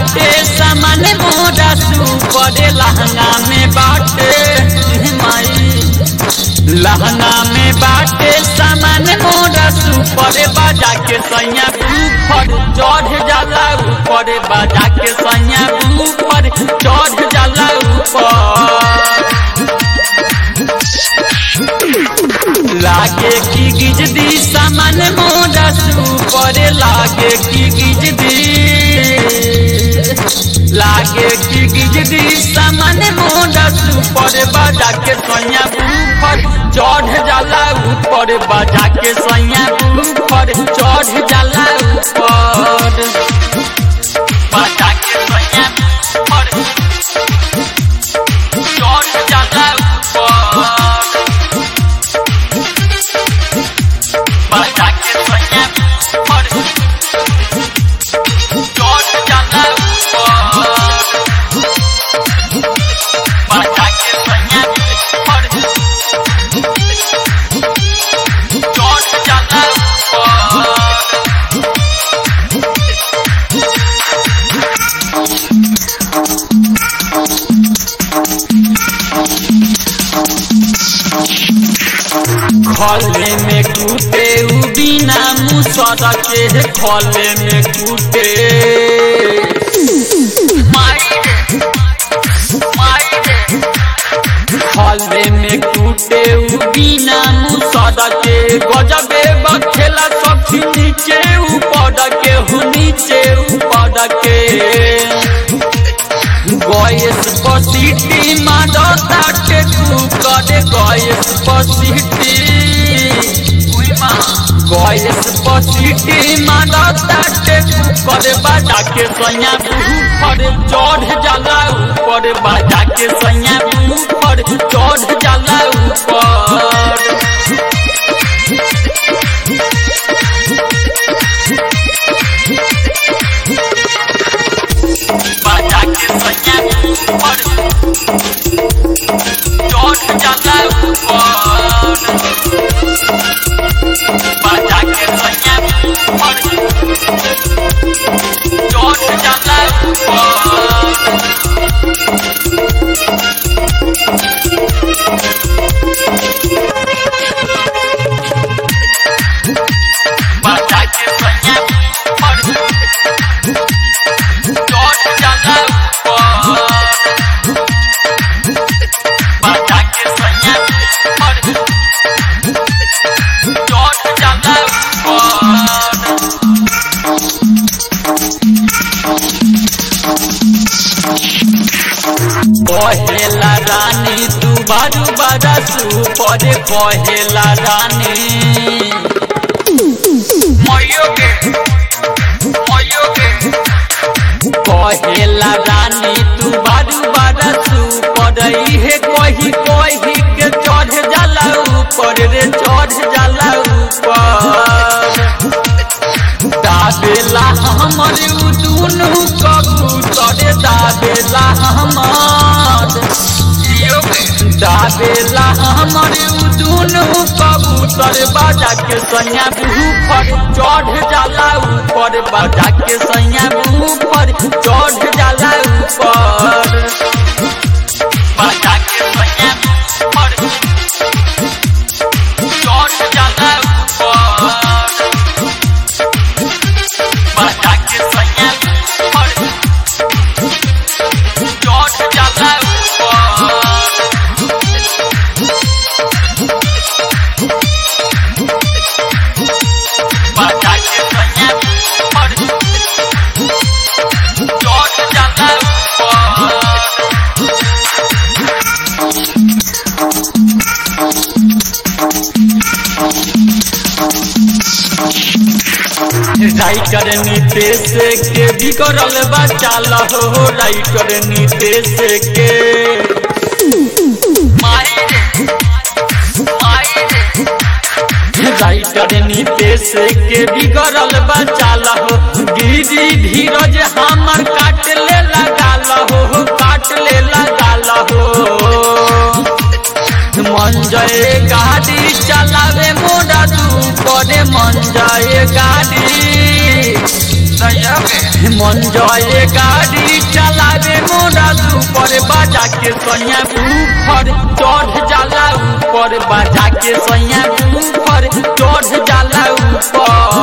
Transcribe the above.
बाटे सामान मोरा सुपर लहंगा में बाटे माई लहंगा में बाटे सामान मोरा सुपर बाजा के सैया ऊपर चढ़ जाला ऊपर बाजा के सैया ऊपर चढ़ जाला ऊपर लागे की गिजदी सामान मोरा सुपर लागे की गिजदी लागे की गिजदी सामान मोरा सुपर बाजा के सैया ऊपर चढ़ जाला ऊपर बाजा के सैया ऊपर चढ़ जाला ऊपर बाजा के सैया ऊपर चढ़ जाला ऊपर बाजा के सैया ऊपर चढ़ जाला ऊपर बाजा के सैया ऊपर चढ़ जाला ऊपर खले में कूटे उ बिना मुसर के खले में कूटे माई रे, माई रे। खले में कूटे उ बिना मुसर के गजबे बखेला सखी नीचे ऊपर के हु नीचे ऊपर के गैस पसीटी मारता के कुकर गैस पसीटी गैस पसीटी मारता के कुकर बाजा के सैया ऊपर चढ़ जाला ऊपर बाजा के सैया ऊपर चढ़ जाला ऊपर बाजा के सैया ऊपर चढ़ जाला ऊपर बाजा के सैया ऊपर चढ़ जाला ऊपर बाजा के सैया ऊपर चढ़ जाला ऊपर बाजा के सैया ऊपर चढ़ जाला ऊपर कहेला रानी तू बारू बारा सुपर कहेला रानी मयो के मयो के कहेला रानी तू बारू बारा सुपर इहे कही कही के चढ़ जाला ऊपर रे चढ़ जाला ऊपर दाबेला हमर उ दुनु कबूतर दाबेला हमर दाबेला हमर उ दुनु कबूतर बाजा के सैया ऊपर चढ़ जाला ऊपर बाजा के सैया ऊपर चढ़ जाला ऊपर बाजा के सैया ऊपर चढ़ जाला ऊपर बाजा के सैया ऊपर चढ़ जाला ऊपर बाजा के सैया ऊपर चढ़ जाला ऊपर राइटर नीतेश के बिगड़ल बचाल हो राइटर नीतेश के माई रे, माई रे। राइटर नीतेश के बिगड़ल बचाल हो गिरी धीरज हमर काट ले लगाल हो काट ले लगाल हो मन जय गाड़ी चलावे मोरा तू करे मन जय गाड़ी मन जय गाड़ी ऊपर बाजा के सैया ऊपर चढ़ जाला ऊपर बाजा के सैया ऊपर चढ़ जाला ऊपर